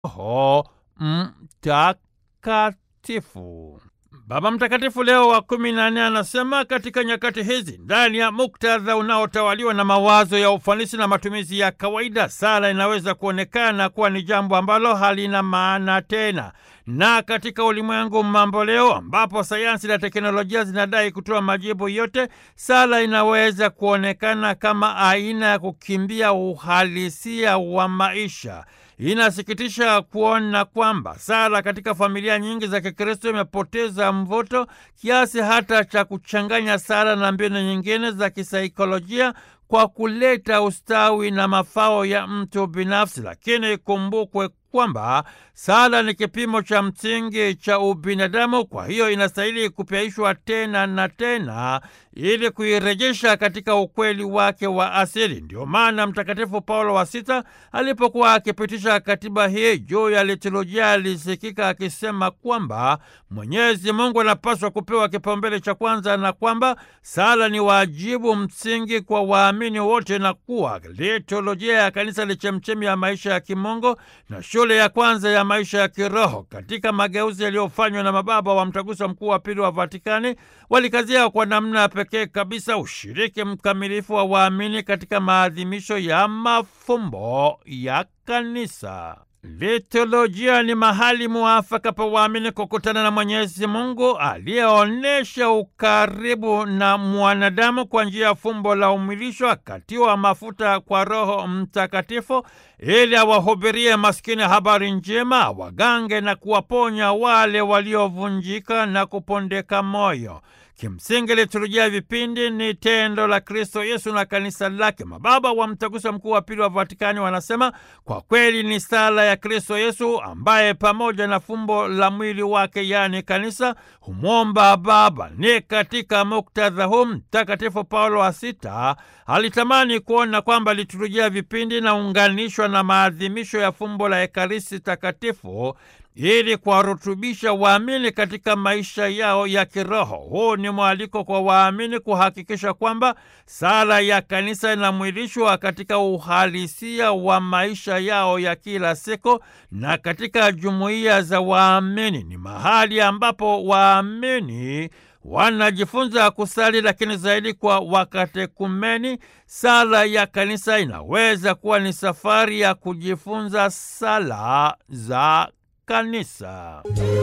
Roho Mtakatifu. Baba Mtakatifu Leo wa kumi na nne anasema katika nyakati hizi, ndani ya muktadha unaotawaliwa na mawazo ya ufanisi na matumizi ya kawaida, sala inaweza kuonekana kuwa ni jambo ambalo halina maana tena. Na katika ulimwengu mambo leo, ambapo sayansi na teknolojia zinadai kutoa majibu yote, sala inaweza kuonekana kama aina ya kukimbia uhalisia wa maisha. Inasikitisha kuona kwamba sala katika familia nyingi za Kikristo imepoteza mvuto kiasi hata cha kuchanganya sala na mbinu nyingine za kisaikolojia kwa kuleta ustawi na mafao ya mtu binafsi. Lakini ikumbukwe kwamba sala ni kipimo cha msingi cha ubinadamu. Kwa hiyo inastahili kupyaishwa tena na tena ili kuirejesha katika ukweli wake wa asili. Ndio maana Mtakatifu Paulo wa Sita alipokuwa akipitisha katiba hii juu ya liturujia alisikika akisema kwamba Mwenyezi Mungu anapaswa kupewa kipaumbele cha kwanza na kwamba sala ni wajibu msingi kwa waamini wote na kuwa liturujia ya kanisa ni chemchemi ya maisha ya kimungu na shule ya kwanza ya maisha ya kiroho. Katika mageuzi yaliyofanywa na mababa wa Mtaguso Mkuu wa Pili wa Vatikani, walikazia kwa namna pekee kabisa ushiriki mkamilifu wa waamini katika maadhimisho ya mafumbo ya kanisa. Liturujia ni mahali muafaka pa waamini kukutana na Mwenyezi Mungu aliyeonyesha ukaribu na mwanadamu kwa njia ya fumbo la umwilisho, akatiwa mafuta kwa Roho Mtakatifu ili awahubirie maskini habari njema, awagange na kuwaponya wale waliovunjika na kupondeka moyo. Kimsingi, liturujia vipindi ni tendo la Kristo Yesu na kanisa lake. Mababa wa Mtaguso Mkuu wa Pili wa Vatikani wanasema kwa kweli ni sala ya Kristo Yesu ambaye pamoja na fumbo la mwili wake, yaani kanisa, humwomba Baba. Ni katika muktadha huu Mtakatifu Paulo wa Sita alitamani kuona kwamba liturujia vipindi naunganishwa na maadhimisho ya fumbo la Ekaristi Takatifu ili kuwarutubisha waamini katika maisha yao ya kiroho. Huu ni mwaliko kwa waamini kuhakikisha kwamba sala ya kanisa inamwilishwa katika uhalisia wa maisha yao ya kila siku na katika jumuiya za waamini. Ni mahali ambapo waamini wanajifunza kusali, lakini zaidi kwa wakatekumeni. Sala ya kanisa inaweza kuwa ni safari ya kujifunza sala za kanisa.